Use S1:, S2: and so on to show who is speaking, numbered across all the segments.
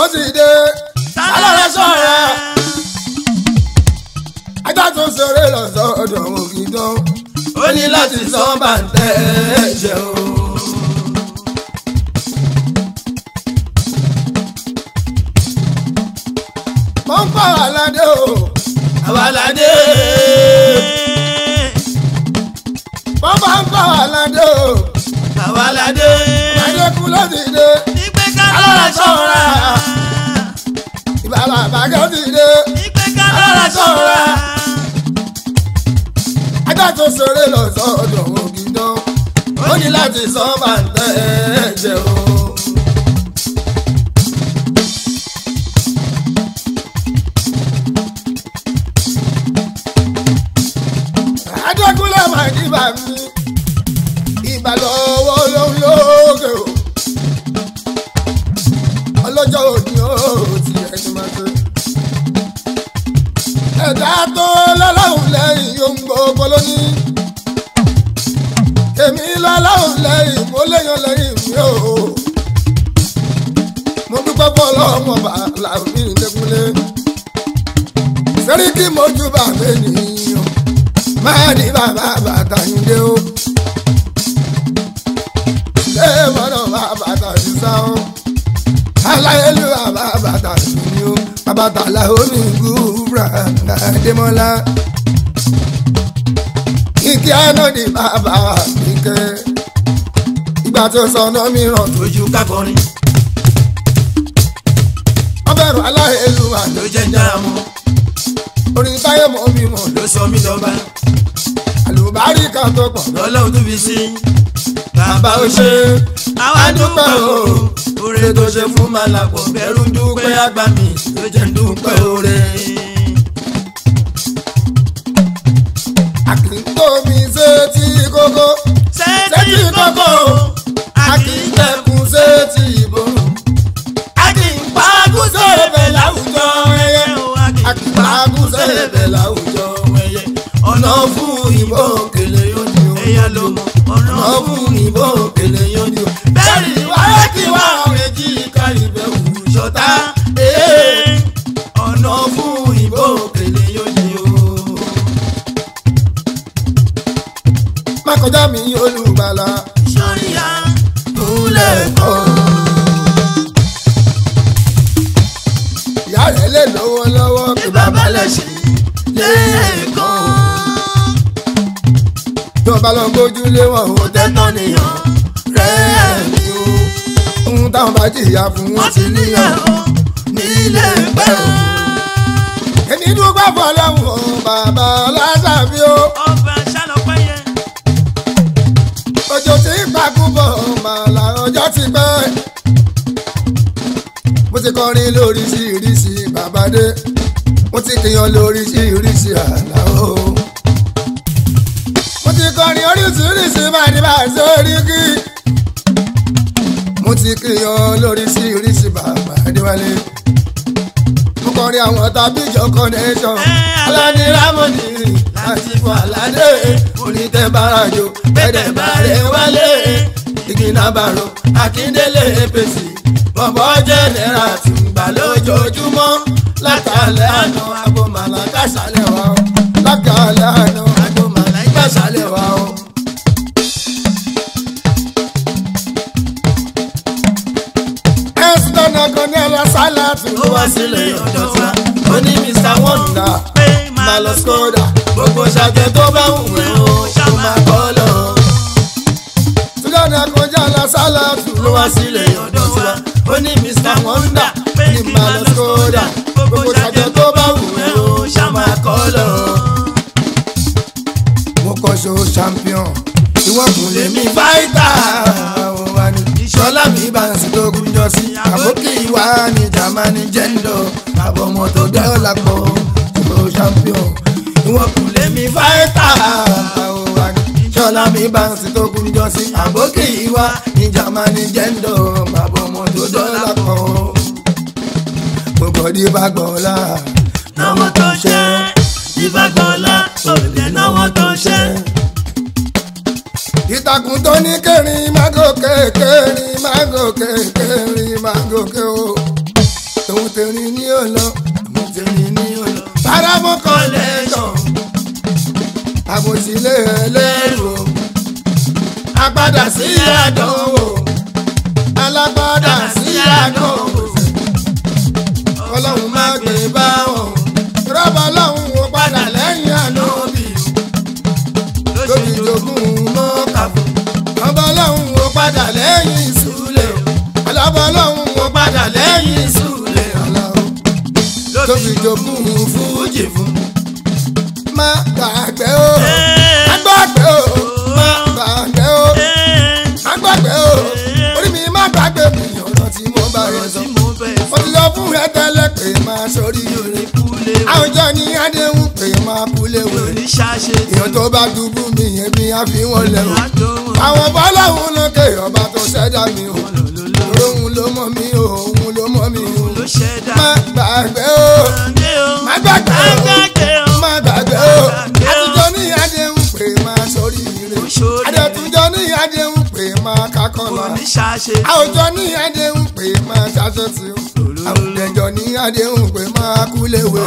S1: ó sì dé alọ́rẹ́ sọ̀rọ̀ ajá tó ṣeré lọ sọ́dọ̀ ògidàn ó ní láti sọ bàǹtẹ́ ẹ̀jẹ̀ o. wọ́n ń pa àlàdé o àwọn àlàdé wọ́n bá ń pa àlàdé o
S2: àwa ládé.
S1: àlàdé kú ló ti dé
S2: ìgbé ká
S1: alọ́rẹ́
S2: lọ́ra
S1: sọ̀rọ̀
S2: sọ̀ra.
S1: ìbá bàbá kẹ́ ti dé
S2: ìgbé ká lọ́ra sọ̀ra.
S1: ajá tó ṣeré lọ sọ́dọ̀ ògidàn ó ní láti sọ bàǹtẹ́ ẹ̀jẹ̀ o. adékúnlẹ̀ máa ní bá mi ìbàdàn owó lóhùn lókè o ọlọ́jọ́ òní ó ti ẹni máa ṣe ẹ̀dá tó lọ́lọ́hùn lẹ́yìn yóò ń gbogbo lónìí. èmi lọ́lọ́hùn lẹ́yìn mo léyàn lẹ́yìn mi ò. mo dúpẹ́ fún ọlọ́mọ bàálà mi lẹ́kúnlé. sẹ́ríkì mojú bàbá ènìyàn máa ní bàbá bàtà yín dé o. ṣé mọ́nà bàbá bàtà yín sá o. aláyélú bàbá bàtà yín ni o abatala onígbùrà àdèmọ́lá ike anadi bàbá ike ìgbà tó sọnà mìíràn
S2: ojú kákọrin
S1: ọbẹ̀rù aláìlú
S2: ló
S1: àná
S2: jẹ́ jára mọ́
S1: orin táyé mọ́ mi mọ̀
S2: ló sọ mí dọ́gba
S1: àlùbárí kan tó pọ̀
S2: lọ́lọ́run tó fi sí. bàbá ó ṣe àwa dúpẹ́ o oore tó ṣe fún malapọ̀ bẹ́rù dúpẹ́ àgbà mi ló jẹ́ dúpẹ́ oore.
S1: àkìntó mi ṣe tí kókó
S2: sẹ́ẹ̀tì kókó
S1: àkìntẹ̀kùn ṣe tí ìbò
S2: akínpákú sẹ́ẹ̀bẹ̀ láwùjọ ẹyẹ
S1: àkìntàkùn ṣe bẹ̀ láwùjọ
S2: ẹyẹ
S1: ọ̀nà fún ìbò òkèlè yóò ní o.
S2: ẹyẹ ló mọ ọ̀nà
S1: ọ̀nà fún ìbò òkèlè yóò ní o.
S2: bẹ́ẹ̀ ni wáyé kí wá
S1: méjì kárí bẹ́ẹ̀ wù
S2: ṣọ̀tá
S1: ọ̀nà fún ìbò òkèlè yóò ní o. má kọjá mi olùgbàlà
S2: sọ́ríyá
S1: kúlẹ̀ kọ́. ìyá rẹ̀ lè lówó lọ́wọ́
S2: bí bàbá lè ṣe lẹ́ẹ̀kan
S1: tó bá lọ gbójú lé wọn ò tẹ́tọ́ nìyàn rẹ̀ ni o. ohun táwọn bá jìyà fún wọn ti níyàn nílé pẹ́ o. èmi dúpẹ́ fọlọ́hún o bàbá ọlásàbí o.
S2: ọba ṣàlọ́pẹ́ yẹn
S1: òjò tí ń pàkú bọ̀ màlà ọjọ́ ti pẹ́. mo ti kọrin lóríṣiríṣi bàbáde mo ti kìyàn lóríṣiríṣi àlà o. mo ti kọrin oríṣiríṣi bàdìbà sórí kí. mo ti kìyàn lóríṣiríṣi bàbáde wálé. mo kọrin àwọn tàbí ìjọ connection alani ramoni láti fún aládé onítẹ̀ bàràjò bẹ́ẹ̀ bàrẹ̀ wálé ìgbìnàbàrò akíndélé apc bọ̀bọ̀ jẹ́nẹ́ra tùǹgbà lójoojúmọ́ látàlẹ́ àná agbomàlà kásálẹ̀ wa o látàlẹ́ àná agbomàlà kásálẹ̀ wa o. ẹ̀sùn náà kan ní ẹ̀rọ sálàtù
S2: ó wá sílé ọ̀dọ̀ wa
S1: ó ní mr wonder
S2: pé
S1: máa lọ skoda gbogbo ṣàjẹ tó bá wù ẹ́ o ṣó máa kọ́ lọ. Sùdánù akọjá la sálàtù ló wá sílé ọ̀dọ̀ tiwa. Ó ní Mr Wonder ní máa lọ skoda gbogbo ṣàjẹ tó bá wù ẹ́ o ṣó máa kọ́ lọ. Mo kọ́ ṣo champion ìwọ́n kò lè mí fáìtà. Ìṣọ́lá mi bá ń sin lógún jọ sí. Àbókì wa ní Jamani jẹ́ńdọ̀. Àbọ̀mọ̀ tó dọ́là pọ̀ ṣo champion ìwọ́n kò lè mí fáìtà. Ìṣọ́lá mi bá ń sin lógún jọ sí. Àbókì wa ní Jamani jẹ́ńdọ̀. Àbọ̀mọ̀ tó dọ́là pọ̀. Gbogbo ọdí bá gbọ́ la.
S2: náwó tó ṣe ìbágbọ́lá òde náwó tó ṣe.
S1: ìtàkùn tó ní kẹrin má gòkè kẹrin má gòkè kẹrin má gòkè o. tèrin ní ò lọ
S2: àmọ̀tẹ́rin ní ọ̀lọ́.
S1: paramọ́ collection àbòsílẹ̀ ẹlẹ́rù o agbada sí àdánwò alágbádá sí àdánwò ọlọ́run má gbé bá wọn rọ́bà ọlọ́run wo padà lẹ́yìn àná
S2: Lóbi
S1: lóbi jogún mọ́kà fún ọba ọlọ́run wo padà lẹ́yìn ìsúlẹ̀ ọlọ́ba ọlọ́run wo padà lẹ́yìn ìsúlẹ̀ ọlọ́run tóbi jogún fújì fún má gbàgbé o má gbàgbé o má gbàgbé o má gbàgbé o orí mi má gbàgbé mi ọ̀rọ̀ tí mo bá rẹ sọ mo ti lọ fún rẹ tẹ́lẹ̀ pé máa sórí rẹ àwùjọ ní adéhùn pé máa kú léwu èèyàn tó bá dùbú mi yẹn bí a fi wọn lẹ́wọ̀ àwọn bọ́láhùn lókè ọba tó ṣẹ̀dá mi o òun ló mọ̀ mí o òun ló mọ̀ mí o má gbàgbé o má gbàgbé o má gbàgbé o àtijọ́ ní àdéhùn pé máa sórí rẹ àdètúnjọ́ ní àdéhùn pé máa kákọ́lá àwùjọ ní àdéhùn pé máa ṣàṣetì o àwùjọ ní àdéhùn pé máa kú léwe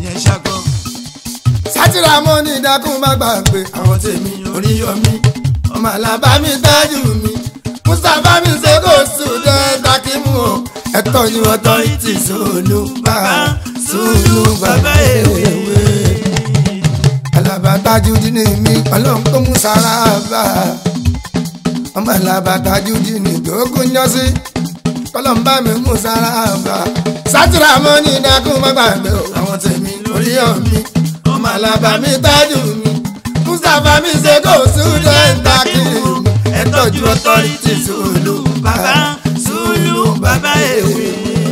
S1: sátìrà mọ́ ní dákún má gbàgbé àwọn tèmi oríyọmí ọmọ alábàámi tájù mi mustapha mi ṣe kó sùdẹ́ takimu o ẹ̀tọ́ ni authority sùnú bàbá sùnú bàbá èwe alábàtájú dín mi ọlọ́run tó mú sára bá ọmọ alábàtájú dín ní ìdógún yọ́sí kọlọ́mbà mi mú sára bá sátìrà mọ́ ní dákún má gbàgbé o àwọn tèmi oríyọmí ọmọ alábàámi tájù mi mustapha mi ṣe kó sùdẹ́ takimu ẹ tọ́jú authority sùnú bàbá sùnú bàbá èwe.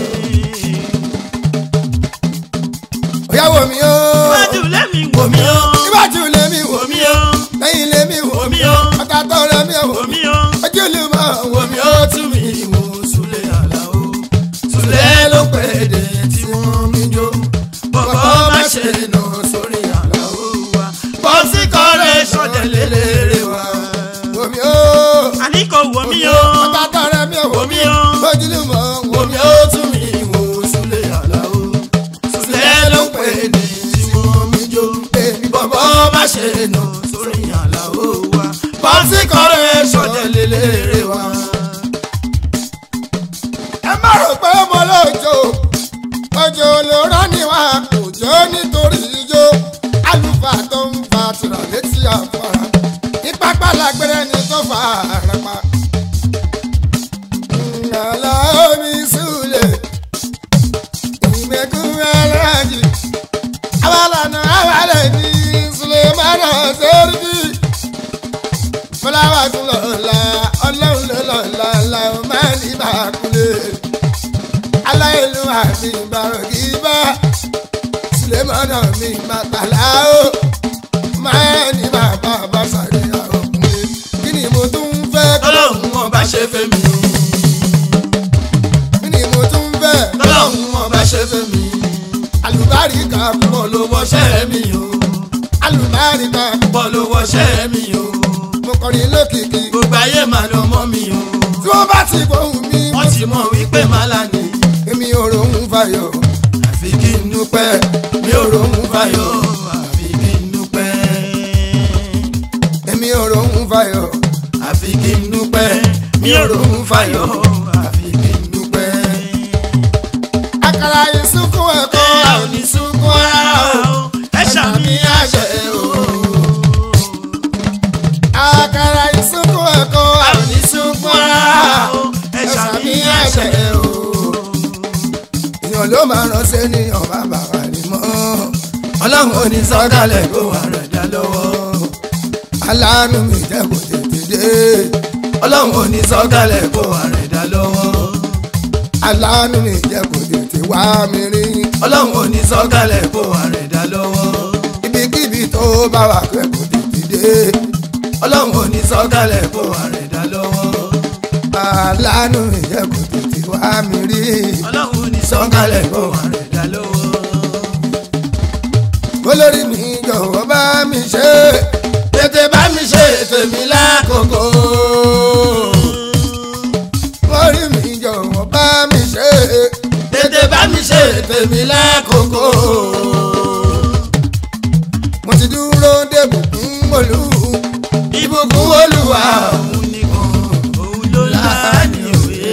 S1: Oya wò mí o.
S2: Iwájú lẹ́mi wò mí o.
S1: Iwájú lèmi wò
S2: Wò
S1: mí.
S2: mí o.
S1: Lẹ́yìn lèmi wò
S2: Wò
S1: mí.
S2: mí o.
S1: Ọ̀tá tó rẹ̀ mí wò
S2: Wò
S1: mí.
S2: mí o.
S1: Ojú lè mọ̀ wò mí ó tú mi wò.
S2: Súlẹ̀ Àlàó.
S1: Sùlẹ̀ ló pè é dé tí wọ́n mi jó.
S2: Bọ̀bọ̀ má ṣe nà sórí Àlàó wa. Bọ́sí kọ́rẹ́ sọ̀dẹ̀ lélẹ́rẹ́ wa.
S1: Wò mí o.
S2: Àní kò wò mí o.
S1: Ọ̀tá tó rẹ̀ mí wò
S2: Wò
S1: mí.
S2: mí o.
S1: Ojú lè mọ̀ wò
S2: Wò
S1: mí
S2: mí
S1: ó
S2: ó
S1: tú
S2: tú
S1: mi.
S2: mi wò Súlẹ̀ Àlàó. Súlẹ̀ ló pè é ní tí wọ́n mi jó. Bọ̀bọ̀ má ṣe nà sórí Àlàó wa. Bọ́sí kọ́rẹ́ sọ̀dẹ̀ lélẹ́rẹ́ wa.
S1: Ẹ má rò pé mo lójo. Ojo ló rán ni wá kò jó nítorí ijó. Àlùfáà tó ń fa tìrà létí àfọ̀rà. Ìpápá lágbẹ́rẹ́ ni tó fa àràpá. Ngàlá omi súlẹ̀. Ìmẹ̀kún aláàjì. Awàlànà awàlẹ̀ ní Sulemana Sẹ́ríkì. Fọláwà tún lọ́la, ọlọ́run ló lọ́la, làwọn máa ní bàkúlẹ̀. Aláìlú àmì ìbàrọ̀ kì í bá. Sulemana mi màtàlá o. Máa ní bàbá bá sàrí àwọn ọkùnrin. Kí ni mo tún fẹ́ kọ́?
S2: Ọlọ́run ọba ṣe fẹ́ mi.
S1: Kí ni mo tún fẹ́?
S2: Ọlọ́run ọba ṣe fẹ́ mi.
S1: Àlùbáríkà pọ̀
S2: Bọ́ ló wọṣẹ́ mi o.
S1: àlùbáríkà
S2: Bọ́ ló wọṣẹ́ mi o.
S1: mo kọrin lókìkí.
S2: Gbogbo ayé máa lọ mọ́ mi o.
S1: Tí wọ́n bá ti gbóhùn mi,
S2: Wọ́n ti mọ̀ wípé màlá ni.
S1: èmi ò rohùn fayọ̀.
S2: Àfi kí n dúpẹ́. Mi ò rohùn fayọ̀. Àfi kí n dúpẹ́.
S1: Èmi ò rohùn fayọ̀.
S2: Àfi kí n dúpẹ́. Mi ò rohùn fayọ̀. Àfi kí n dúpẹ́.
S1: Àkàrà ìsúnkún ẹ̀kọ́
S2: Ẹ ò ní sunkún rárá o. Ẹ ṣàmì àṣẹ o.
S1: Àkàrà ìsúnkún ẹ̀kọ́
S2: A ò ní sunkún rárá o. Ẹ ṣàmì àṣẹ o.
S1: Èèyàn ló máa ránṣẹ́ ní ọ̀bá bàbá ni mọ́.
S2: Ọlọ́run ò ní sọ́kàlẹ̀ kó wà rẹ̀ dá lọ́wọ́.
S1: Aláàánú mi jẹ́ kò tètè dé.
S2: Ọlọ́run ò ní sọ́kàlẹ̀ kó wà rẹ̀ dá lọ́wọ́.
S1: Aláàánú mi jẹ́ kò tètè wá mi rí.
S2: Ọlọ́run ò ní sọ́kàlẹ̀ kó wà rẹ̀ dá lọ́wọ́.
S1: Ibikíbi tó bá wà pẹ́ kò tètè dé.
S2: Ọlọ́run ò ní sọ́kàlẹ̀ kó wà rẹ̀ dá lọ́wọ́.
S1: Aláàánú mi jẹ́ kò tètè wá mi rí.
S2: Ọlọ́run ò ní sọ́kàlẹ̀ kó wà rẹ̀ dá lọ́wọ́.
S1: olórí mi jọ̀wọ́ bá mi ṣe tètè bá mi ṣe tèmi lákòókò. orí mi jọ̀wọ́ bá mi ṣe
S2: Tètè bá
S1: bá mi ṣe tèmi lẹ́kọ̀ọ́kọ́. mo ti dúró dé bùkún olú ìbùkún olúwa.
S2: òun nìkan òun ló láàánú òwe.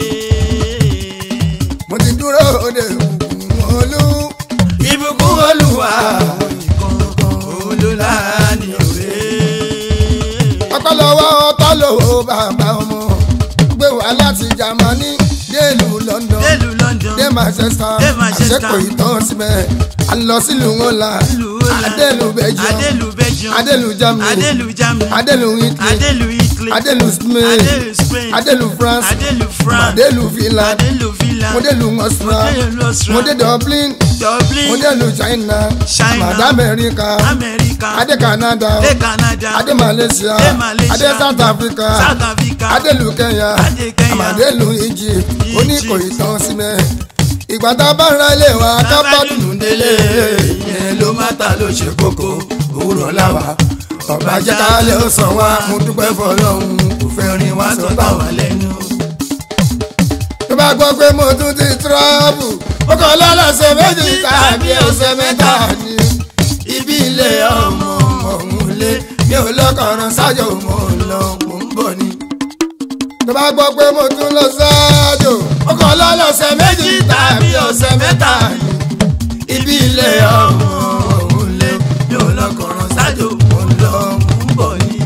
S1: mo ti dúró dé bùkún olú ìbùkún olúwa.
S2: òun ló láàánú òwe.
S1: ọpọlọwọ tọlọwọ bàbá ọmọ gbé wá láti Jámánì délùú London
S2: délùú London
S1: dé Manchester
S2: Dé Manchester.
S1: àṣepọ̀ ìtàn síbẹ̀ à ń lọ sílùú ńlá
S2: Ìlú Holland.
S1: adélùú Belgium
S2: adélùú Belgium
S1: adélùú Germany
S2: adélùú Germany
S1: adélùú Italy
S2: adélùú Italy
S1: adélùú Spain
S2: adélùú Spain
S1: adélùú France
S2: adélùú France
S1: adélùú Finland
S2: adélùú Finland
S1: modélùú Austria
S2: adélùú Austria
S1: modé Dublin
S2: Dublin
S1: modélùú China
S2: China.
S1: madé America
S2: America
S1: adé Canada
S2: adé Canada
S1: adé Malaysia
S2: Adé Malaysia.
S1: adé South Africa
S2: South Africa
S1: adélùú Kenya
S2: Adé Kenya.
S1: àmàdélùú Egypt
S2: Egypt.
S1: oníkòyí tán síbẹ̀ ìgbà tá a bá ra ilé wa ká bá dùnú délé
S2: ìyẹn ló má ta ló ṣe kókó
S1: òwúrọ̀ láwa ọba jẹ́ ká lè ó sàn wá mo dúpẹ́ fọlọ́run kò fẹ́ rin wá sọ táwa
S2: wà lẹ́nu.
S1: tó bá gbọ́ pé mo tún ti trọ́bù ó kàn lọ́lọ́sẹ̀ méjì tàbí ọ̀sẹ̀ mẹ́ta ni ibi ilé ọmọ ọ̀hún lé mi ò lọ́kọ̀ọ̀ràn sájò mo ń lọ mo ń bọ̀ ni. tó bá gbọ́ pé mo tún lọ sájò ó kàn lọ́lọ́sẹ̀ méjì tàbí ọ̀sẹ̀ mẹ́ta ni ibi ilé ọmọ ọ̀hún lé
S2: mi ò lọkọ̀ràn sájò mo ń lọ mo ń bọ̀ ni.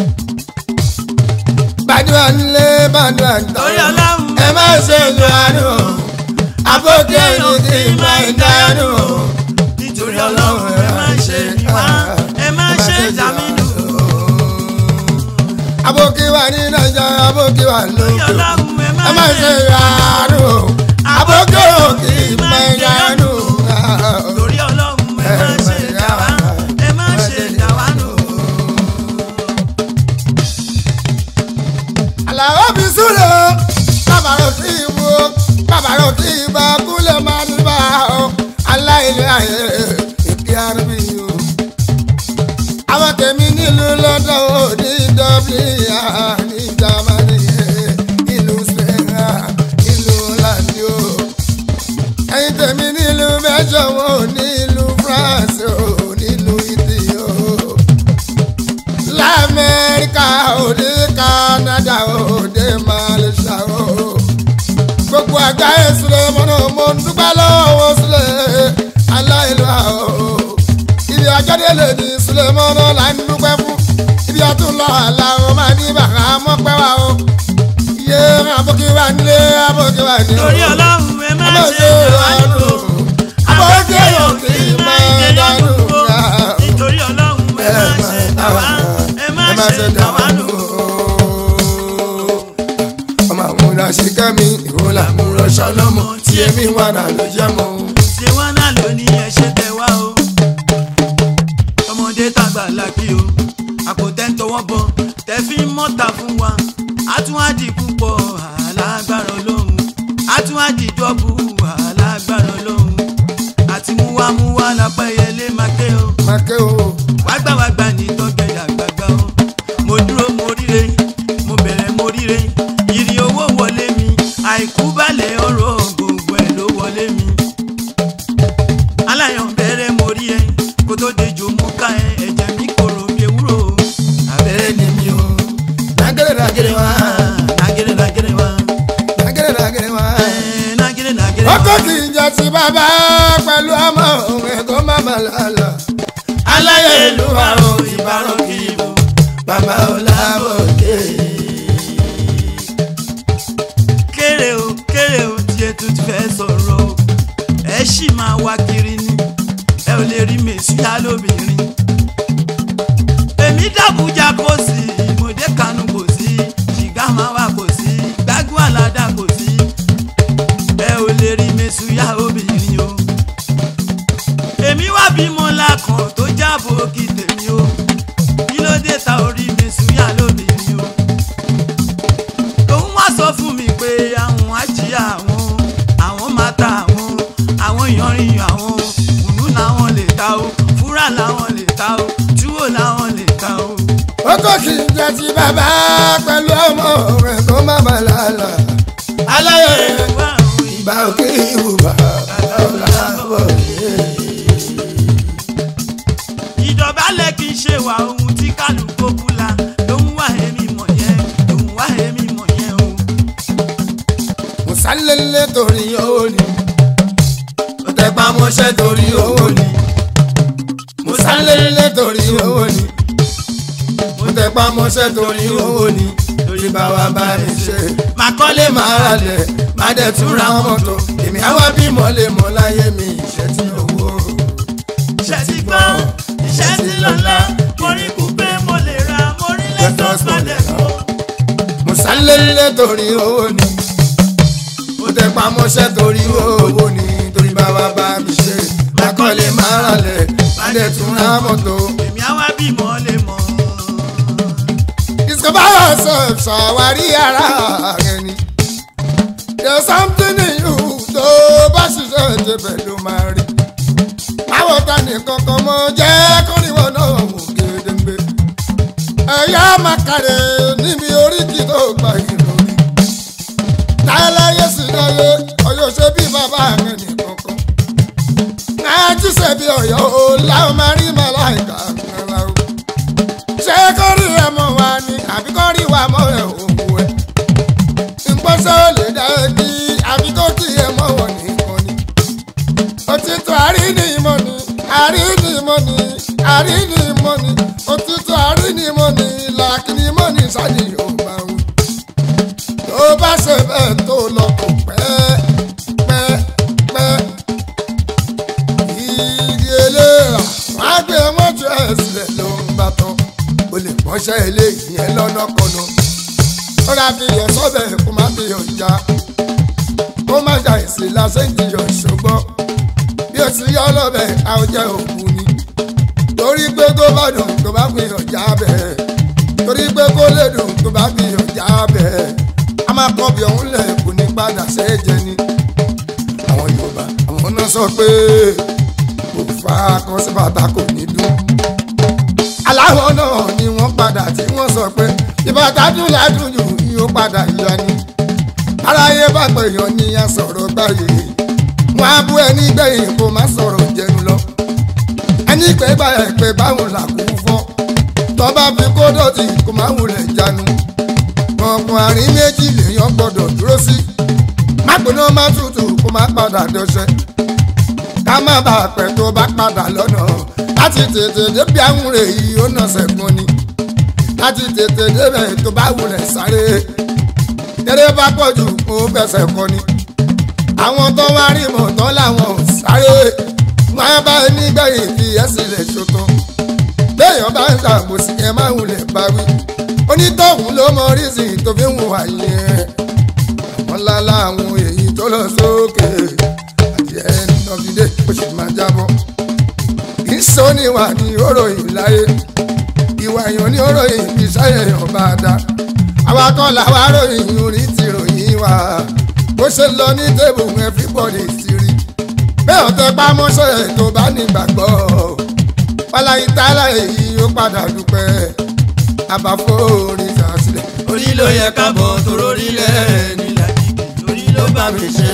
S1: gbàdúrà nílé gbàdúrà níta.
S2: torí ọlọ́run
S1: ẹ má ṣe lu àánú àbókè ní kí n máa ń dánú.
S2: nítorí ọlọ́run ẹ má ṣe wá ẹ má ṣe jàmínú.
S1: àbókè wà ní nàìjà àbókè wà
S2: torí
S1: lókè.
S2: ọlọ́run ẹ
S1: ẹ má
S2: má
S1: ṣe
S2: ṣe
S1: lu àánú àbókè òkè máa ń dánú.
S2: torí ọlọ́run ẹ má ṣe jà wá ẹ má ṣe jà wá nù.
S1: àlàó fi súlẹ̀ bàbàrò kí n wo bàbàrò kí n bá kúlẹ̀ máa ní bá o aláìlẹ̀ ayé ìpí àrùbí o. àwọn tèmi nílùú lọ́dọ̀ ò ní dublin ah, ní germany eh, ìlú spain ah, ìlú holland o. ẹ̀yin tèmi nílùú belgium ò nílùú france ò nílùú italy o lamẹ́ríkà òde canada òde malaysia o. gbogbo àgbáyé sílẹ̀ mọ́nà mo ń dúpẹ́ lọ́wọ́ sílẹ̀ aláìlú àwọ̀. ibi àjọdé lè ní sílẹ̀ mọ́nà là ń dúpẹ́ fún. ibi àtúnlọ̀ àlà o máa ní bàrà mọ́pẹ́ wa o. iye àbókí wa nílé àbókí wa nílé.
S2: torí ọlọ́run ẹ má
S1: Ọmọ
S2: ṣe
S1: ṣe
S2: jà wá
S1: àánú.
S2: nù.
S1: àbókí òkè máa ń dánú.
S2: nítorí ọlọ́run ẹ má ṣe jà wá ẹ má ṣe jà wá nù.
S1: ọmọ àmúra ṣe kẹ́mi ìhòòlà múra ṣọlọ́mọ tí èmi wà náà ló jẹ́ mọ́.
S2: ṣé wọn náà ló ní ẹṣẹ tẹ wá o ọmọdé tàgbà làkì o àpòtẹ́ ń tọwọ́ bọ tẹ fi ń mọ́ta fún wa àtúwádìí púpọ̀ alágbára olóhùn àtúwádìí dọ́bù alágbára olóhùn àti múwámúwá lápẹ́yẹlé máa ké o
S1: Mákẹ́ o,
S2: wágbàwágbà ní tọ́gẹ̀dẹ̀ àgbàgbà o mo dúró mo ríre mo bẹ̀rẹ̀ mo ríre ìrì owó wọlé mi àìkú balẹ̀ ọ̀rọ̀ gbogbo ẹ̀ ló wọlé mi aláyàn bẹ̀rẹ̀ mo rí ẹ kó tó dejò mo ká ẹ ẹ̀jẹ̀ mi kòrò bí ewúro abẹ́rẹ́ ni mi o
S1: nàgẹ́rẹ́ nàgẹ́rẹ́ wá,
S2: nàgẹ́rẹ́ nàgẹ́rẹ́ wá
S1: nàgẹ́rẹ́ nàgẹ́rẹ́ wá.
S2: ẹ̀, nàgẹ́rẹ́ nàgẹ́rẹ́ wá.
S1: Ọkọ kì í jẹ ti bàbá pẹ̀lú ọmọ òun ẹ̀kọ́ màmá lálọ́. Aláyẹ̀ ìlú wa o, ìbárò kì í bù. Bàbá Ọlábọ̀dé.
S2: kéré o kéré o tí ẹ tún ti fẹ́ sọ̀rọ̀ o ẹ ṣì máa wá kiri ni ẹ ò lè rí mèsíà lóbìnrin èmi dàbújá kò sí ìmọ̀dé kanu kò sí ṣìgá máa wà kò sí gbágbó àládà kò sí ẹ ò lè rí mèsíà obìnrin o èmi wá bímọ lákàn tó jábọ̀ kí tèmi o kí ló dé ta orí mèsíà lóbìnrin o òun wá sọ fún mi pé àwọn ajíyà àwọn àwọn máa ta àwọn àwọn ìyanrìn àwọn kùnú làwọn lè ta o fúrà làwọn lè ta o túwò làwọn lè ta o.
S1: Ọkọ kì í jẹ ti bàbá pẹ̀lú ọmọ òun ẹ̀kọ́ màmá lálọ́. Aláyẹ̀
S2: wá àwọn ìgbà
S1: ìbá òkè ìwà ọ̀làbọ̀
S2: ìdọ̀bálẹ̀ kì í ṣe wà ohun tí kálukú kúla ló ń wá èmi mọ̀ yẹn ló ń wá èmi mọ̀ yẹn o.
S1: mùsàlélẹ̀ torí owó ni ó tẹpá mọ́ṣẹ́ torí owó ni mùsàlélẹ̀ torí owó ni ó tẹpá mọ́ṣẹ́ torí owó ni torí báwa bá mi ṣe máa kọ́lé máa ra lẹ̀ máa dẹ̀ tún ra mọ́tò èmi àwa bímọ lè mọ láyé mi ìṣẹ́ tí owó.
S2: iṣẹ́ ti gbọ́ iṣẹ́ ti lọ́lá mo rí kúpé mo lè ra mo rí lẹ́tọ̀ọ́ sọ́dẹ̀ fún.
S1: mùsàlélẹ̀ torí owó ni ó tẹpá mọ́ṣẹ́ torí owó ni torí báwa bá mi ṣe máa kọ́lé máa ra lẹ̀ máa dẹ̀ tún ra mọ́tò.
S2: èmi àwa bímọ lè mọ̀.
S1: discover yourself ṣàwárí ara rẹ ni. there's something in you tó bá ṣiṣẹ́ ìjẹ̀bẹ̀ ló máa rí. báwo ta nìkan kan mọ jẹ́ kórìíwọ̀ náà wò gédéǹgbé. ẹ̀yà màkàrẹ̀ níbi oríkì tó gba ìròyìn. láyéláyé sì láyé ọyọ ṣe bí bàbá rẹ nìkan kan. náà ti ṣe bí ọ̀yọ́ o láwọn máa rí màláìka kan láwọn ṣé kórì ẹ mọ wa ni àbí kórì wa mọ ẹ òwò ẹ ìpọ́sẹ̀ ò lè dá ẹ bí àbí kó kí ẹ mọ wọ nìkan ni òtítọ́ àríní ìmọ̀ ni àríní ìmọ̀ ni àríní ìmọ̀ ni òtítọ́ àríní ìmọ̀ ni làkìní ìmọ̀ ni sáyé yorùbá wù tó bá ṣe bẹ́ẹ̀ tó lọ kò pẹ́ pẹ́ pẹ́ ìdí eléra wọn á gbé wọn jù ẹ sílẹ̀ ló ń bá tán o lè pọ́nṣẹ́ eléyìí yẹn lọ́nà kọ́nà ó rà fi yọ sọ́bẹ̀ kó má fi yọ já kó má jà èsì lásán ìjìyọ ṣùgbọ́n bí o ti yọ lọ́bẹ̀ àwọn jẹ́ òkú ni torí pé tó bá dùn tó bá fi yọ já bẹ́ẹ̀ torí pé kó lè dùn tó bá fi yọ já bẹ́ẹ̀ a máa kọ́ bí ọ̀hún lẹ̀ kò ní padà ṣẹ́jẹ ni àwọn Yorùbá àwọn náà sọ pé kò fa akọ́sí bàtà kò ní dùn aláwọ̀ náà ni wọ́n padà tí wọ́n sọ pé ìbátadùn ládùn jù ni ó padà yọ ni. aráyé bá pèèyàn ní a sọ̀rọ̀ gbáyé wọn á bú ẹni gbẹ̀yìn kó má sọ̀rọ̀ jẹnu lọ. ẹni pé báyẹ̀ pé báwọn là kú fọ́ tọ́ba fi kó dọ̀tí kó má wulẹ̀ jánu. ọ̀pọ̀ àárín méjì lèèyàn gbọ́dọ̀ dúró sí. má gbóná má tutù kó má padà dọ̀ṣẹ́. ká má bàa pẹ́ tó bá padà lọ́nà láti tètè débi àwọn rè yìí ó nà sẹ́gun ni láti tètè débẹ̀ tó bá wulẹ̀ sáré eré bá pọ̀ jù kó fẹsẹ̀ kọ ni àwọn tó wá rí mọ̀ tán làwọn ò sáré wọn á bá nígbẹ̀yìn fi ẹ̀sìn lè ṣòtò béèyàn bá ń ṣàgbòsí ẹ má wulẹ̀ bá wí onítọ̀hún ló mọ rísì tó fi ń wà yẹn àwọn lálá àwọn èyí tó lọ sókè àti ẹni náà fi dé ó sì máa jábọ́ ìsọ́niwà ní oròyìn láyé ìwà èèyàn ní oròyìn fi ṣàyẹ̀yàn bá dá àwa kan làwa ròyìn orin ti ròyìn wa bó ṣe lọ ní tébù everybody ti rí bẹ́ẹ̀ ọ̀tẹ̀ pamọ́ṣẹ́ tó bá nígbàgbọ́ wàláyé tálá èyí ó padà dúpẹ́ àbáfó orin ṣàṣìlẹ̀
S2: orí ló yẹ ká bọ̀ tóró rílẹ̀ nílẹ̀ orí ló bá mi ṣe.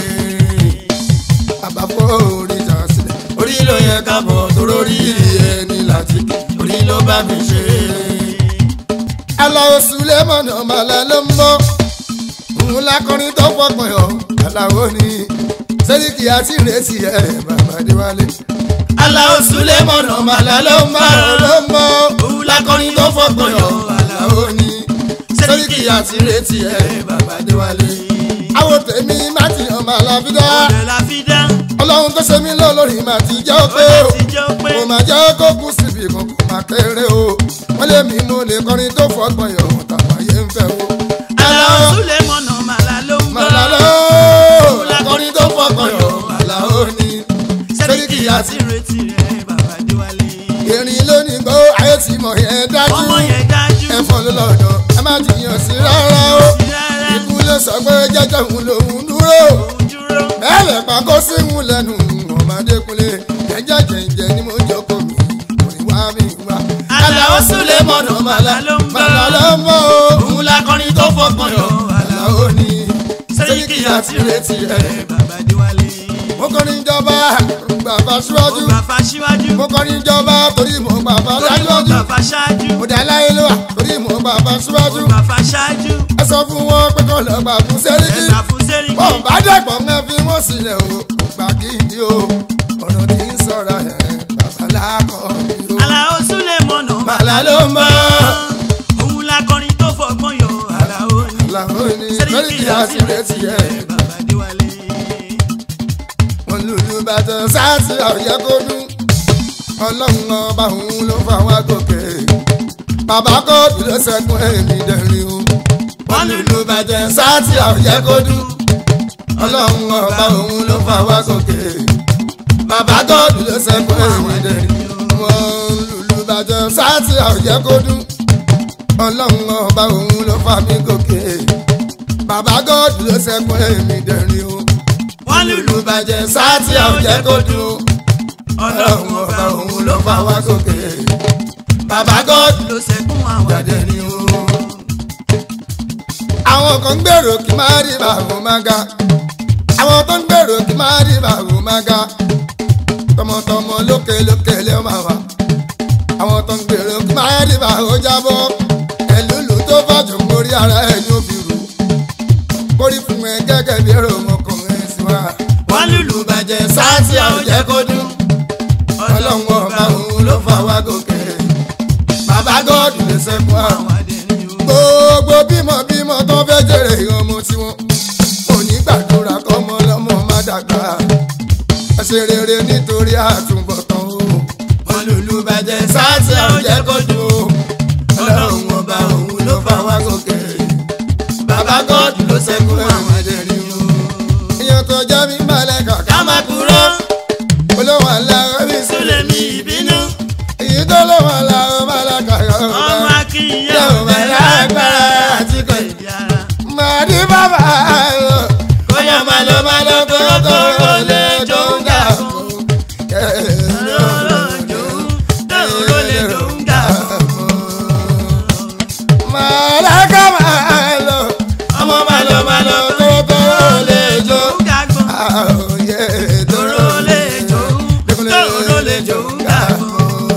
S1: àbáfó orin ṣàṣìlẹ̀
S2: orí ló yẹ ká bọ̀ tóró rí ẹni láti orí ló bá mi ṣe.
S1: aláwo sulemọ̀nà ọmọlá ló ń bọ́ òun lákọrin tó fọkàn yọ aláwo ni sẹ́ríkì àti ìrètí ẹ̀ bàbá déwálé.
S2: aláwo sulemọ̀nà ọmọlá ló ń bá
S1: ló ń bọ́
S2: òun lákọrin tó fọkàn yọ
S1: aláwo ni sẹ́ríkì àti ìrètí ẹ̀ bàbá déwálé. àwọn tèmi má ti hàn máa la fi dá
S2: ọ̀dẹ̀ la fi dá
S1: ọlọ́run tó ṣe mí lọ lórí màá ti jẹ́ ó pé o
S2: ọ̀dẹ̀ ti jẹ́ pé
S1: kò má jẹ́ kó kú síbi kan kò má kéré o wọ́n lé mi mú lè kọrin tó fọgbọ́n yọ̀ tàbáyé ń fẹ́ o.
S2: aláwo sulemọ̀nà ọmọlá ló ń bá
S1: Màláló akọrin tó fọkàn yọ Àlàó ni
S2: sẹ́ríkì àti ìrètí rẹ̀ bàbá déwálé.
S1: erin lónìí gbọ́ ayé tí mọ̀ yẹn dájú
S2: ọmọ yẹn dájú
S1: ẹ̀fọn ló lọ́dọ̀ ẹ má jiyàn sí rárá o
S2: rárá
S1: ikú ló sọ pé jẹ́jẹ́ òun lòun dúró
S2: òun dúró.
S1: bẹ́ẹ̀ lè pa kó síhun lẹ́nu ọmọdékunlé jẹ́jẹ́ jẹ̀ǹjẹ̀ ni mo jókòó mi kò ní wá mi wá.
S2: Àlàó Sulemọ̀nà Màlá ló ń bọ̀.
S1: Màlá ló ń bọ̀ o.
S2: òun lakọrin tó fọkàn yọ
S1: Àlàó ni
S2: sẹ́ríkì àti ìrètí
S1: rẹ̀
S2: rẹ̀ bàbá déwálé.
S1: jọba gbàgbà síwájú
S2: Ó gbà fa síwájú.
S1: mo kọrin jọba torí mo gbàgbà
S2: Torí mo
S1: síwájú
S2: gbà fa ṣáájú.
S1: mo dá láyé ló wà torí mo gbàgbà
S2: Ó
S1: síwájú
S2: gbà fa ṣáájú.
S1: ẹ sọ fún wọn pé kọ́ lọ́ọ́ gbà fún sẹ́ríkì
S2: Ẹ̀gbà fún Sẹ́ríkì.
S1: bọ́n bá dẹ̀gbọ́n mẹ́ fi wọ́n sílẹ̀ o gbà kí n di o ọ̀rọ̀ tí ń sọ̀rọ̀ ẹ̀ babaláàkọ́ ìró.
S2: Àlàó Súlẹ̀ mọ̀nà.
S1: Màlá ló mọ̀.
S2: Òun lakọrin tó fọgbọ́n yọ Àlàó ni.
S1: làwọn ní
S2: Sẹ́ríkì
S1: sẹ́ríkì àti retí ẹ̀
S2: Bàbá Adéwálé.
S1: wọn lùlù bàtàn sáàtì àwòyẹ kó dún ọlọ́run ọba òun ló fà wá gòkè bàbá kóòtù ló sẹ́kún èmi dẹ̀rín o wọn lùlù bàtàn sáàtì àwòyẹ kó dún ọlọ́run ọba òun ló fà wá gòkè bàbá kóòtù ló sẹ́kún èmi dẹ̀rín wọn lùlù bàtàn sáàtì àwòyẹ kó dún ọlọ́run ọba òun ló fà mí gòkè bàbá kóòtù ló sẹ́kún èmi dẹ̀rín o
S2: Wọ́n lùlù
S1: bàjẹ́ sáàtì àwùjẹ́ kó dùn. ọlọ́run ọba òun ló fà wá sókè. bàbá god
S2: ló ṣẹ́kún àwọn
S1: jáde ní o. àwọn kan ń gbèrò kí máa rí bàbá máa ga. àwọn tó ń gbèrò kí máa rí bàbá máa ga. tọmọtọmọ lókè lókè lé máa wà. àwọn tó ń gbèrò kí máa rí bàbá jábọ́. ẹlúlu tó fàjọ mórí ara ẹ̀ ní òbí rù. kórì fún ẹ gẹ́gẹ́ bí èrò ọmọkùnrin sí wa
S2: wọ́n lùlù
S1: bàjẹ́ sáàtì àwùjẹ́ kó dún. ọlọ́run ọba òun ló fà wá gòkè. bàbá gọ́ọ̀dù lè sẹ́kún àwọn.
S2: àwọn àdéhùn yòó.
S1: gbogbo bímọ bímọ tó fẹ́ jèrè ọmọ tiwọn. òní gbàdúrà kọ́mọ lọ́mọ má dàgbà. ẹ ṣe rere nítorí àtúbọ̀tán o. wọ́n lùlù bàjẹ́ sáàtì àwùjẹ́ kó dún. ọlọ́run ọba òun ló fà wá gòkè. bàbá gọ́ọ̀dù ló sẹ́kún àwọn àdéhùn yòó. èèyàn tó jẹ́ mi balẹ̀ kàkà
S2: ká má kúrò
S1: olówó aláwọ̀ mi sí.
S2: súlẹ̀ mi ìbínú
S1: èyí tó lówó aláwọ̀ málákà yọ̀
S2: ọmọ
S1: ọ́.
S2: akínyẹ
S1: Yóò
S2: ọ̀bẹ
S1: bẹ̀ lágbára àti kò
S2: ìdí ara.
S1: máa ní bàbá o.
S2: Bóyá máa lọ máa lọ tó tó tó lè jó ń gà fún. Lọ́lọ́jọ́ tó ló lè jó ń gà fún.
S1: Màláka máa lọ,
S2: Ọmọ máa lọ máa lọ tó tó lè jó ń gà fún.
S1: àòyè
S2: Tòró lè jó tó ló lè jó ń gà fún.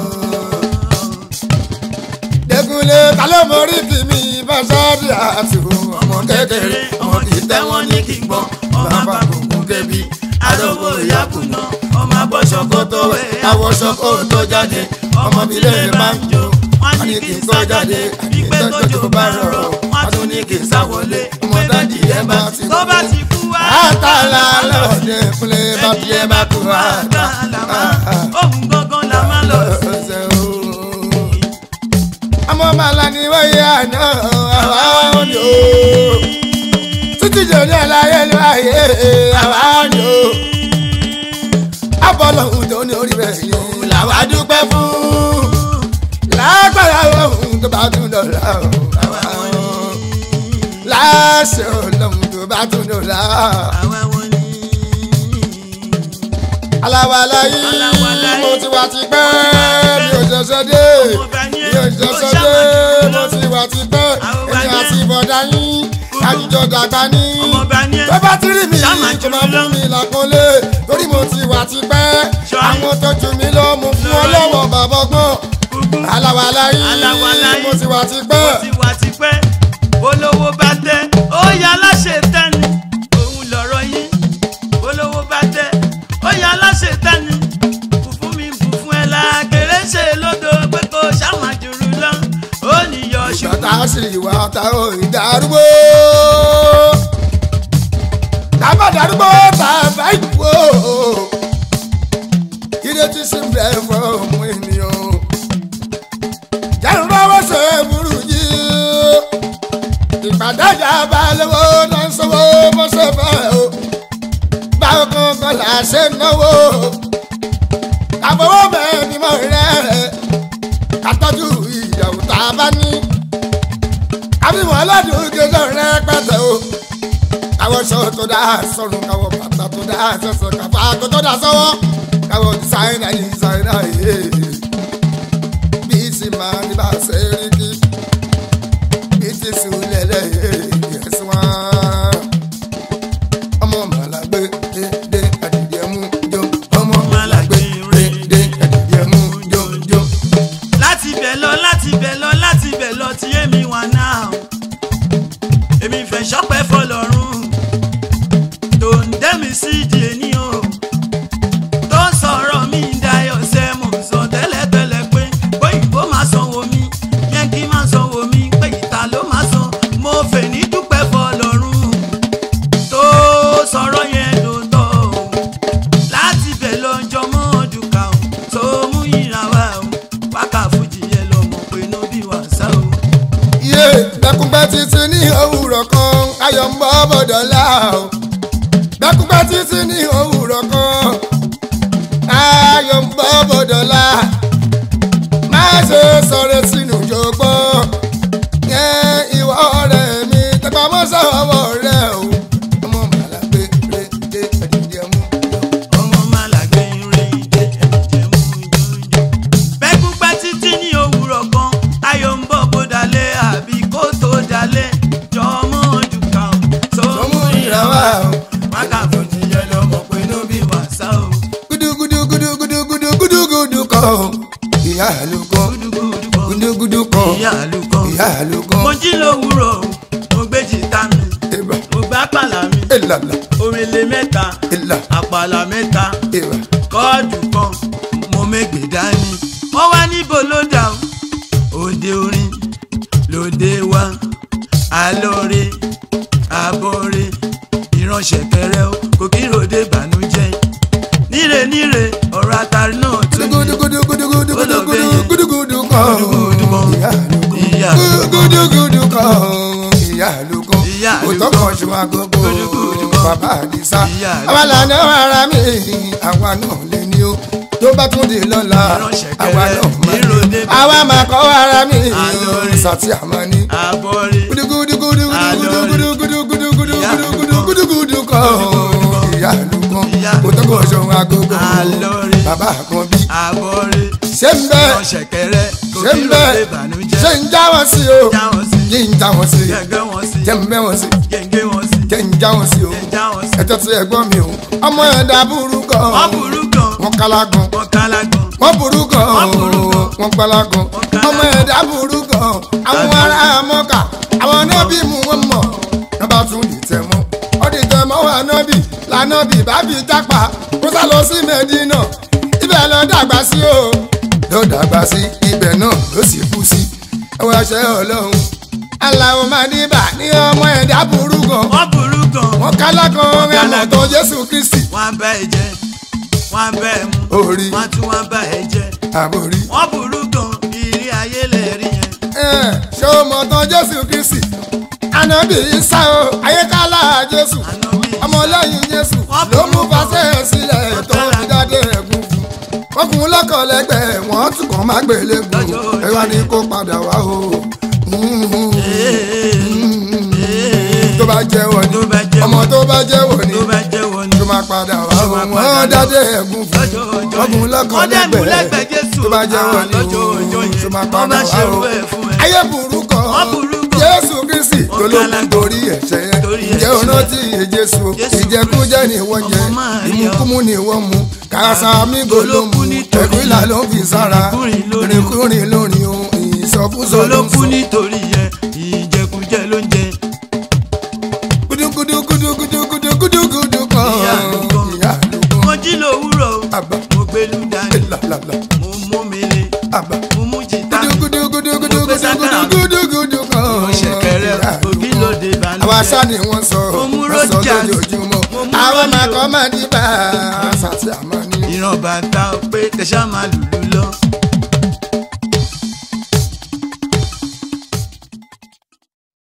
S1: Dẹ́kunlé ta ló mórí kì mí fásádì àti ọmọ kékeré.
S2: ọmọ kì í tẹ́ wọ́n ní kí n gbọ́ ọmọ àbàkùnkùn kébi arówó ìyàkùnà ọmọ abọ́ṣọ kó tó wẹ̀ awọ́ṣọ kó tó jáde ọmọ bílẹ̀ máa ń jó wọ́n ní kí n sọ jáde ìgbẹ́ tójò bá rọrọ̀ wọ́n tún ní kí n sá wọlé ọmọ dáàdì ẹ bá ti tó bá ti kú wá.
S1: Àtàlà lọ́dẹ kúnlé bá
S2: ẹbí ẹ bá kú wá àtàlà òun gangan la máa lọ sí.
S1: ọ̀sẹ̀ o. Ọmọ màlá ni wọ́n yẹ àná àwa òní o. Títí jòní àlàyé ló ayé àwa òní o. Abọ́lọ́hún tó ní orí rẹ̀ yìí làwa dúpẹ́ fún. Lágbára ohun tó bá tún dọ̀la o. àwa òní. Láṣẹ ọlọ́run tó bá tún dọ̀la.
S2: àwa wọn ni.
S1: Aláwàlá yìí
S2: Aláwàlá yìí.
S1: mo ti wá ti pẹ́ mi ò ṣẹ̀ṣẹ̀ dé.
S2: Ọmọọba ni ẹ́,
S1: Mi ò ṣẹ̀ṣẹ̀
S2: ó
S1: dé
S2: ṣàmàjù
S1: mo
S2: lọ.
S1: ti wá ti pẹ́.
S2: Àwọn
S1: Èmi
S2: ọba
S1: àti
S2: ni ẹ́.
S1: bọ̀dá yín àjùjọ dàgbà ní.
S2: ọmọọba ni ẹ́.
S1: Tó bá ti rí mi
S2: Ṣàmàjù
S1: kò máa
S2: lọ.
S1: fún mi làkúnlé torí mo ti wá ti pẹ́.
S2: Ṣọ́rí.
S1: Àwọn tó jù mí lọ mo fún ọ lọ́wọ́ bàbá ọgbọ́n. Aláwàlá
S2: Aláwàlá
S1: yìí
S2: yìí.
S1: mo ti wá ti
S2: ó
S1: pẹ́.
S2: ti wà tipẹ́ olówó bá tẹ ó yá aláṣẹ tẹ́ni òun lọ̀rọ̀ yìí olówó bá tẹ ó yá aláṣẹ tẹ́ni fùfú mi fùfú ẹ̀ la kéré ṣe lódò pé kò ṣàmàjòrò lọ ó níyọ ṣùgbọ́n.
S1: Ìjọta sì wà táwọn ìdárúgbó. Tábà darúgbó tàbá ìwò. Kílé tí sì ń bẹ̀ fún ọmọ ènìyàn. Jẹ́nu lọ́wọ́ ṣe burú yìí. Ìpàdájà bá lówó náà ń sanwó mọ́ṣẹ́ fẹ́ o. Báwo kankan là ṣe náwó. Àbọ̀wọ́ mẹ́rin mọ́ rẹ̀. Àtọ́jú ìyàwó tá a bá ní àbíwọ̀n aládùn gẹ́gẹ́ rẹpẹtẹ o. káwọ́ ṣọ́ tó dá sọ́run káwọ́ bàtà tó dá sẹ́sẹ̀ káfá tó tó dá sọ́wọ́ káwọ́ dísáínà yìí dísáínà yìí. bí sì máa ní bá ṣe rí kí bí ti sùn lẹ́lẹ́ yẹ̀sùn wá. ọmọ màlágbé dédé àdìdì ẹ̀mú jó ayọ̀ ń bọ́ bọ̀dọ̀lá o bẹ́kúpẹ́ títí ní òwúrọ̀ kan ayọ̀ ń bọ́ bọ̀dọ̀lá má ṣe sọ̀rọ̀ sínú jọgbọ́n yẹn ìwọ ọ̀rẹ́ mi tẹpá mọ́sá ọwọ́ rẹ o ọmọ màlá gbé rè dé ẹ̀dìdì ẹ̀mú.
S2: ọmọ màlàgbé ire ìdè ẹ̀jẹ̀ mú jọjọ. bẹ́kún pẹ́ títí ní òwúrọ̀ kan ayọ̀ ń bọ̀ bó dalẹ̀ àbí kó tó dalẹ̀ jọ ọmọ ojú kan tó
S1: Sọmú ìràwá o.
S2: wákàtí ti yẹ lọ́mọ pé ló bí wàsá o.
S1: gudugudu gudugudu gudugudu kan ìyá àlùkò
S2: gúdúgúdú kan
S1: gudugudu kan
S2: ìyá àlùkò.
S1: ìyá àlùkò
S2: mo jí lówùúrọ̀ mo gbé jìtá mi
S1: ìbà
S2: mo gbá pàlà mi
S1: ìlàlà
S2: omele mẹ́ta
S1: ìlà
S2: àpàlà mẹ́ta
S1: ìbà
S2: kọ́ọ̀dù kan mo mẹ́gbẹ̀ dání. wọ́n wá níbo ló dà ó òde orin lóde wa alóore abóore ìránṣẹ́ kẹrẹ ó kò kí ròde bànújẹ́ níre níre ọ̀rọ̀ àtàrí náà tún ní
S1: gudugudu gudugudu gudugudu gudugudu kan ìyá àlùkò
S2: ìyá
S1: gudugudu kan ìyá àlùkò
S2: Ìyá àlùkò.
S1: òtọ́ kan ṣùgbọ́n agogo
S2: Gudugudu kan.
S1: bàbá àdìsá
S2: Ìyá àlùkò.
S1: àwa lànà ara mi àwa náà lè ní o tó bá tún di lọ́la
S2: Ìránṣẹ́
S1: àwa
S2: kẹrẹ,
S1: náà máa ní
S2: ìròde bàbá.
S1: àwa máa kọ́ ara mi
S2: Àlórí.
S1: sàtì àmàní
S2: abóore
S1: gudugudugudugudugudugudugudugudugudugudu kan ìyá àlùkò
S2: Ìyá
S1: òtọ́ kan ṣùgbọ́n agogo
S2: Àlórí.
S1: bàbá àkànbí
S2: abóore
S1: ṣé ń bẹ́ẹ̀
S2: ìránṣẹ́ kẹrẹ kò
S1: ṣé
S2: kí
S1: ń
S2: ròde
S1: bẹ́ẹ̀
S2: bànújẹ́
S1: ṣé ń já wọn sí o
S2: já wọn sí
S1: yí ń já wọn sí
S2: gẹ́gẹ́ wọn sí
S1: jẹ́ ń bẹ́ wọn sí
S2: gẹ́gẹ́ wọn sí
S1: jẹ́ ń já wọn sí o
S2: gẹ́gẹ́ wọn sí.
S1: ẹjọ́ tí ẹ̀gbọ́n mi o ọmọ ẹ̀dá burú gan
S2: wọ́n burú gan
S1: wọn kálá gan
S2: wọ́n kálá gan
S1: wọ́n burú gan
S2: Wọ́n burú gan.
S1: wọn kálá gan
S2: Wọ́n kálá
S1: ọmọ
S2: gan.
S1: ẹ̀dá burú gan àwọn ará mọ́kà àwọn nọ́bì mú wọn mọ̀ nọ́bà tún lè tẹ̀ mọ́ ọdún tẹ̀ mọ́ wà nọ́bì lànàbì bá fi jápa kó sá lọ sí mẹ́dínà ibẹ̀ lọ dàgbà sí o ló dàgbà sí ibẹ̀ náà ló sì kú sí ẹwọ́ ẹṣẹ́ ọlọ́run aláwọ̀ mádìbà ní ọmọ ẹ̀dá burú gan
S2: wọ́n burú gan
S1: wọn kálá kan
S2: kálá
S1: ẹ̀mọ̀ tó jésù kristi
S2: wọ́n á bá ẹ jẹ wọ́n á bá ẹ mú
S1: orí
S2: wọ́n á tún wọ́n bá ẹ jẹ
S1: àbórí.
S2: wọ́n burú gan ìrí ayé lè rí yẹn.
S1: Ẹ̀, ṣé o mọ̀ tán jésù kristi ànábì Ìsá o ayékálá jésù
S2: Ànábì Ìsá.
S1: ọmọlẹ́yìn jésù
S2: Wọ́n
S1: ló
S2: burú
S1: mú
S2: gan.
S1: fàṣẹ sílẹ̀ tó
S2: Ọ̀kadà.
S1: fi dáadé ẹ̀gún fún wọ́n kún un lọ́kọ̀ lẹ́gbẹ̀ẹ́ wọ́n tún kàn má gbélé gùn
S2: Lọ́jọ́ ọjọ́
S1: ẹ wá ní kó padà wá o tó bá jẹ́wọ́ ni
S2: Tó bá jẹ́wọ́.
S1: ọmọ tó bá jẹ́wọ́ ni
S2: tó bá jẹ́ wọn ni.
S1: tó máa padà wá
S2: Tó
S1: o
S2: máa padà
S1: wọ́n
S2: lọ.
S1: dáadé ẹ̀gún fún
S2: lọ́jọ́ ọjọ́
S1: wọ́n kún un lọ́kọ̀
S2: wọ́n dẹ́nu lẹ́gbẹ̀ẹ́
S1: lẹ́gbẹ̀ẹ́
S2: jésù
S1: tó bá jẹ́wọ́
S2: Ah,
S1: ni
S2: lọ́jọ́ ọjọ́
S1: o
S2: yẹn
S1: tó máa
S2: wọ́n
S1: padà
S2: bá
S1: wá
S2: ṣerú
S1: o
S2: ẹ̀ fún ẹ.
S1: ayé burú kan
S2: Wọ́n burú gan.
S1: jésù kristi
S2: Wọ́n
S1: tó ló
S2: kálá
S1: kú
S2: gan.
S1: torí ẹ̀ṣẹ̀ yẹn
S2: Torí
S1: ǹjẹ́
S2: ẹ̀ṣẹ̀.
S1: o rántí iye jésù
S2: Jésù
S1: ìjẹkújẹ ni wọ́n jẹ
S2: Ọmọ Máríà.
S1: ìmúkúmú ni wọ́n mu kàràsà mígò ló mu
S2: Olókù nítorí
S1: ẹ̀kúlà ló fi sára
S2: ìrìnkúrìn lórí o.
S1: ìrìnkúrìn lórí o ìsọkúsọ ló
S2: ló
S1: ń
S2: kú
S1: sọ
S2: nítorí yẹn ìjẹkújẹ ló ń jẹ.
S1: gudugudugudugudugudugudu kan
S2: Ìyá àlùkò.
S1: ìyá àlùkò
S2: mo jí lówùúrọ̀ o,
S1: àbá
S2: mo gbẹlú dání
S1: làlàlà
S2: mo mú mi lé
S1: àbá
S2: mo mú jìtá mi
S1: gudugudugudugudugudugudu kan
S2: mo ṣẹ̀kẹ̀rẹ̀
S1: ìyá
S2: òbí
S1: àlùkò.
S2: lóde
S1: àwọn aṣá
S2: ìbànújẹ́.
S1: ni wọ́n sọ
S2: Mo mú
S1: wọ́n sọ
S2: Rogers.
S1: lójoojúmọ́
S2: Mo mú
S1: àwọn
S2: Romeo.
S1: màkọ́ máa ní bá a sàtì àmọ́ ní.
S2: ìran bàtà pé tẹ̀sán máa lùlù lọ